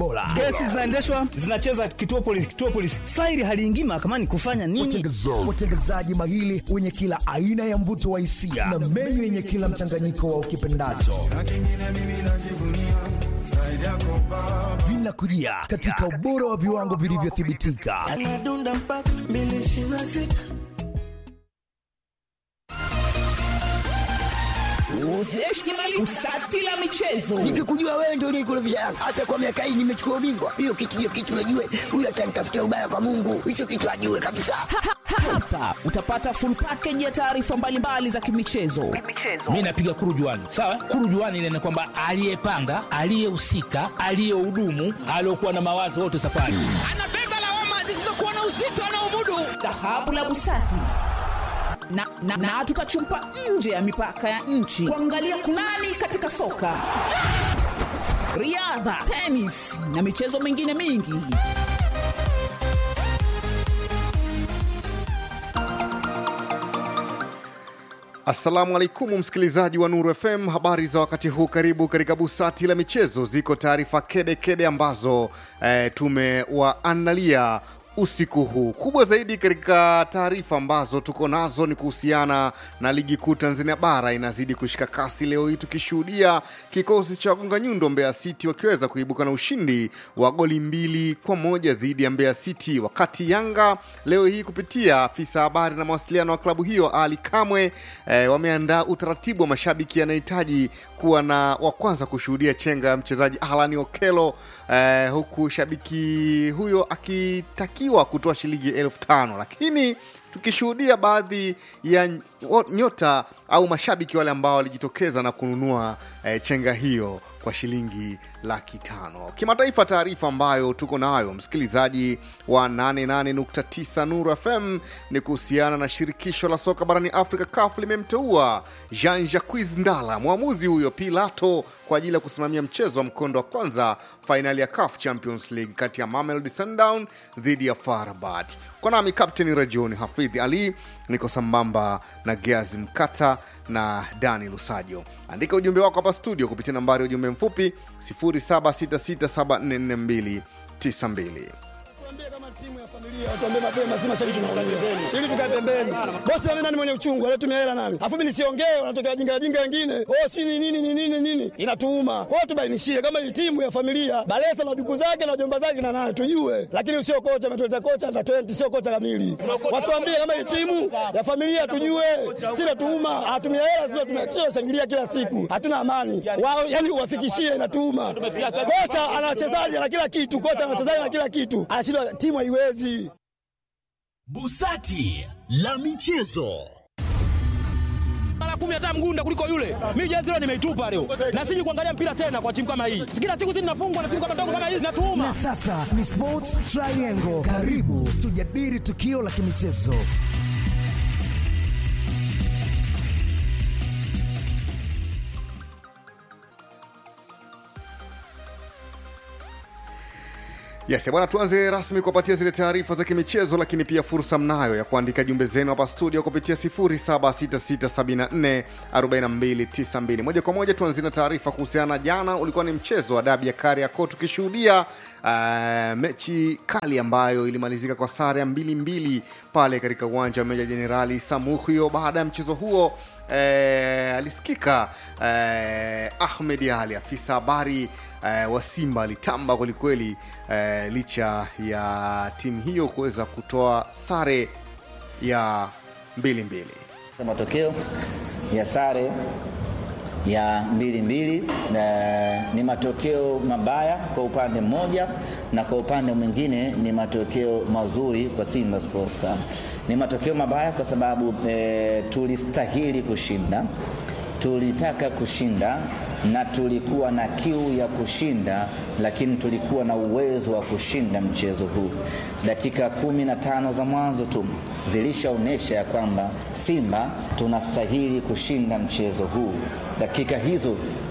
bora. Kesi zinaendeshwa zinacheza kituo polisi, kituo polisi, faili haliingii mahakamani kufanya nini? Watengezaji mahili wenye kila aina ya mvuto wa hisia na menyu yenye kila mchanganyiko wa ukipendacho vinakujia katika ubora wa viwango vilivyothibitika. Usati la michezo. Nikikujua wewe ndio unikurudisha Yanga. Hata kwa miaka hii nimechukua ubingwa. Hiyo kitu hiyo kitu najue. Huyu atanitafutia ubaya kwa Mungu. Hicho kitu ajue kabisa. Hapa utapata full package ya taarifa mbalimbali za kimichezo. mi napiga kurujuani sawa kurujuani ile ni kwamba aliyepanga aliyehusika aliyehudumu aliokuwa na mawazo wote safari Anabeba lawama zisizokuwa na uzito anaomudu. Dhahabu la Busati na, na, na tutachumpa nje ya mipaka ya nchi kuangalia kunani katika soka, riadha, tenis na michezo mingine mingi. Assalamu alaikum msikilizaji wa Nuru FM, habari za wakati huu. Karibu katika busati la michezo. Ziko taarifa kede kede ambazo eh, tumewaandalia usiku huu. Kubwa zaidi katika taarifa ambazo tuko nazo ni kuhusiana na ligi kuu Tanzania bara inazidi kushika kasi, leo hii tukishuhudia kikosi cha Gonga Nyundo Mbeya City wakiweza kuibuka na ushindi wa goli mbili kwa moja dhidi ya Mbeya City, wakati Yanga leo hii kupitia afisa habari na mawasiliano wa klabu hiyo Ali Kamwe eh, wameandaa utaratibu wa mashabiki yanahitaji kuwa na wa kwanza kushuhudia chenga ya mchezaji Alan Okelo eh, huku shabiki huyo akitakiwa kutoa shilingi elfu tano lakini tukishuhudia baadhi ya nyota au mashabiki wale ambao walijitokeza na kununua eh, chenga hiyo kwa shilingi laki tano. Kimataifa, taarifa ambayo tuko nayo msikilizaji wa 88.9 Nuru FM ni kuhusiana na shirikisho la soka barani Afrika CAF limemteua Jean Jacques Ndala, mwamuzi huyo Pilato, kwa ajili ya kusimamia mchezo wa mkondo wa kwanza fainali ya CAF Champions League kati ya Mamelodi Sundown dhidi ya FAR Rabat. Kwa nami Kapteni Rajoni Hafidhi Ali, niko sambamba na Geazi Mkata na Dani Lusajo. Andika ujumbe wako hapa studio kupitia nambari ya ujumbe mfupi 0766744292. Tuambie kama timu ya familia, tuambie mapema, si mashabiki tunaongea. Ili tukae pembeni. Bosi mimi nani mwenye uchungu, anatumia hela nani? Afu mimi nisiongee, wanatokea wajinga wajinga wengine. Oh, si ni nini ni nini nini? Inatuuma. Kwa hiyo tubainishie kama hii timu ya familia, Balesa na duku zake na jomba zake na nani tujue. Lakini usio kocha ametuleta kocha na 20 sio kocha kamili. Watuambie kama hii timu ya familia tujue. Si natuuma, atumia hela sio tumia shangilia kila siku. Hatuna amani. Wao yani uwafikishie inatuuma. Kocha ana wachezaji na kila kitu, kocha ana wachezaji na kila kitu. Anashindwa timu haiwezi. Busati la michezo. mara kumi hata mgunda kuliko yule. Mimi jezi leo nimeitupa leo, na siji kuangalia mpira tena kwa timu kama hii. Kila siku sisi tunafungwa na timu kama ndogo kama hizi, natuuma. Na sasa ni Sports Triangle. Karibu tujadili tukio la kimichezo. Yes, bwana, tuanze rasmi kuwapatia zile taarifa za kimichezo, lakini pia fursa mnayo ya kuandika jumbe zenu hapa studio kupitia 0766744292. Moja kwa moja tuanzie na taarifa kuhusiana na jana, ulikuwa ni mchezo wa dabi ya Kariakoo tukishuhudia uh, mechi kali ambayo ilimalizika kwa sare ya mbili mbili pale katika uwanja wa Meja Jenerali Samuhyo. Baada ya mchezo huo eh, alisikika eh, Ahmed Ali afisa habari eh, wa Simba alitamba kwelikweli eh, licha ya timu hiyo kuweza kutoa sare ya mbili mbili. Matokeo ya sare ya mbili mbili na ni matokeo mabaya kwa upande mmoja, na kwa upande mwingine ni matokeo mazuri kwa Simba Sports Club. Ni matokeo mabaya kwa sababu e, tulistahili kushinda, tulitaka kushinda na tulikuwa na kiu ya kushinda, lakini tulikuwa na uwezo wa kushinda mchezo huu. Dakika kumi na tano za mwanzo tu zilishaonyesha ya kwamba Simba tunastahili kushinda mchezo huu. Dakika hizo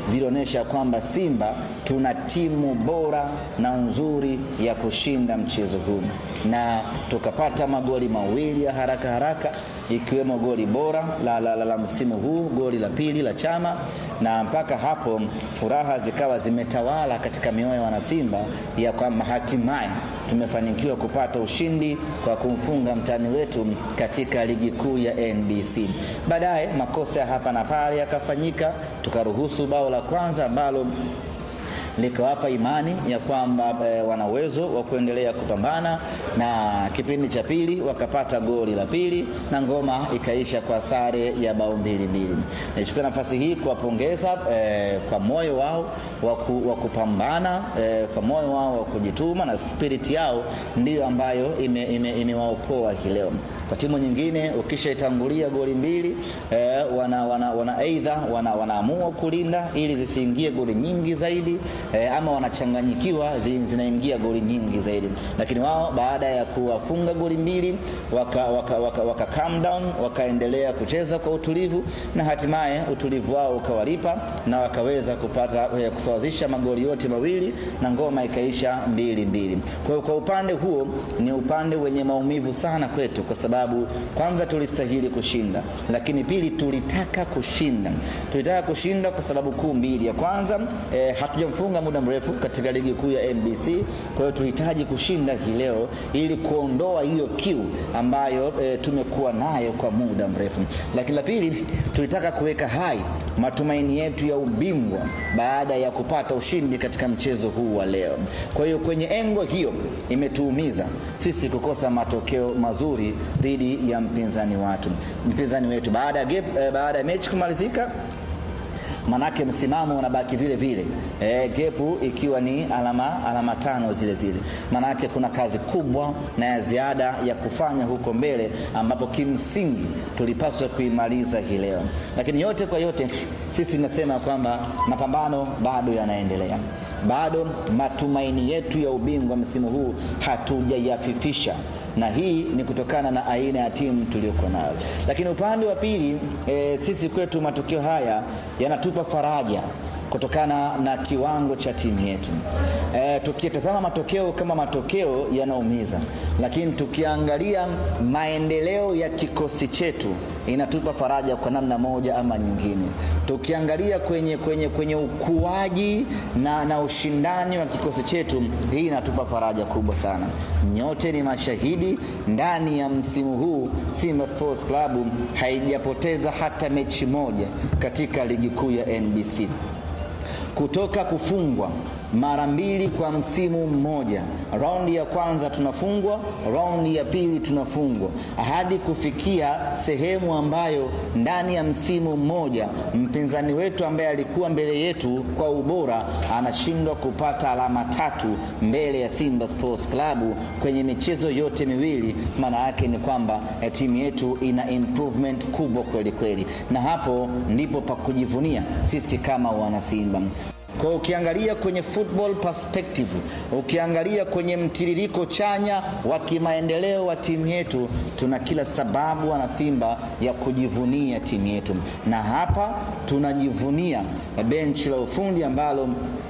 zilionyesha kwamba Simba tuna timu bora na nzuri ya kushinda mchezo huu, na tukapata magoli mawili ya haraka haraka ikiwemo goli bora la, la, la, la msimu huu, goli la pili la Chama, na mpaka hapo furaha zikawa zimetawala katika mioyo ya wanasimba ya kwamba hatimaye tumefanikiwa kupata ushindi kwa kumfunga mtani wetu katika ligi kuu ya NBC. Baadaye makosa ya hapa na pale yakafanyika, tukaruhusu bao la kwanza ambalo likawapa imani ya kwamba e, wana uwezo wa kuendelea kupambana, na kipindi cha pili wakapata goli la pili na ngoma ikaisha kwa sare ya bao mbili mbili. Nichukua nafasi hii kuwapongeza e, kwa moyo wao wa kupambana e, kwa moyo wao wa kujituma na spirit yao ndiyo ambayo imewaokoa ime, ime leo. Kwa timu nyingine ukishaitangulia goli mbili e, wana, wana, wana aidha wana, wanaamua kulinda ili zisiingie goli nyingi zaidi e, ama wanachanganyikiwa zinaingia goli nyingi zaidi, lakini wao baada ya kuwafunga goli mbili waka, waka, waka, waka calm down, wakaendelea kucheza kwa utulivu na hatimaye utulivu wao ukawalipa na wakaweza kupata kusawazisha magoli yote mawili na ngoma ikaisha mbili mbili. Kwa hiyo kwa upande huo ni upande wenye maumivu sana kwetu, kwa sababu kwanza tulistahili kushinda, lakini pili tulitaka kushinda. Tulitaka kushinda kwa sababu kuu mbili. Ya kwanza eh, hatujamfunga muda mrefu katika ligi kuu ya NBC. Kwa hiyo tulihitaji kushinda hii leo ili kuondoa hiyo kiu ambayo e, tumekuwa nayo kwa muda mrefu. Lakini la pili, tulitaka kuweka hai matumaini yetu ya ubingwa baada ya kupata ushindi katika mchezo huu wa leo. Kwa hiyo kwenye engo hiyo imetuumiza sisi kukosa matokeo mazuri dhidi ya mpinzani watu mpinzani wetu baada ya e, baada ya mechi kumalizika manake msimamo unabaki vile vile e, gepu ikiwa ni alama, alama tano zile zile. Manake kuna kazi kubwa na ya ziada ya kufanya huko mbele, ambapo kimsingi tulipaswa kuimaliza hii leo. Lakini yote kwa yote, sisi tunasema kwamba mapambano bado yanaendelea bado matumaini yetu ya ubingwa msimu huu hatujayafifisha na hii ni kutokana na aina ya timu tuliyokuwa nayo. Lakini upande wa pili e, sisi kwetu matukio haya yanatupa faraja kutokana na kiwango cha timu yetu. E, tukitazama matokeo kama matokeo yanaumiza, lakini tukiangalia maendeleo ya kikosi chetu inatupa faraja kwa namna moja ama nyingine. Tukiangalia kwenye, kwenye, kwenye ukuaji na, na ushindani wa kikosi chetu, hii inatupa faraja kubwa sana. Nyote ni mashahidi, ndani ya msimu huu Simba Sports Club haijapoteza hata mechi moja katika ligi kuu ya NBC kutoka kufungwa mara mbili kwa msimu mmoja. Raundi ya kwanza tunafungwa, raundi ya pili tunafungwa, hadi kufikia sehemu ambayo ndani ya msimu mmoja mpinzani wetu ambaye alikuwa mbele yetu kwa ubora anashindwa kupata alama tatu mbele ya Simba Sports Club kwenye michezo yote miwili. Maana yake ni kwamba timu yetu ina improvement kubwa kweli kweli, na hapo ndipo pa kujivunia sisi kama wanasimba. Kwa ukiangalia kwenye football perspective, ukiangalia kwenye mtiririko chanya wa kimaendeleo wa timu yetu, tuna kila sababu wana Simba ya kujivunia timu yetu, na hapa tunajivunia benchi la ufundi ambalo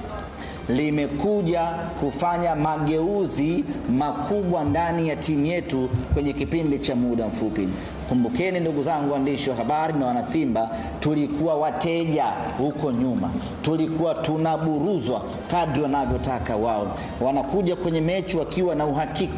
limekuja kufanya mageuzi makubwa ndani ya timu yetu kwenye kipindi cha muda mfupi. Kumbukeni ndugu zangu waandishi wa habari na wanasimba, tulikuwa wateja huko nyuma, tulikuwa tunaburuzwa kadri wanavyotaka wao. Wanakuja kwenye mechi wakiwa na uhakika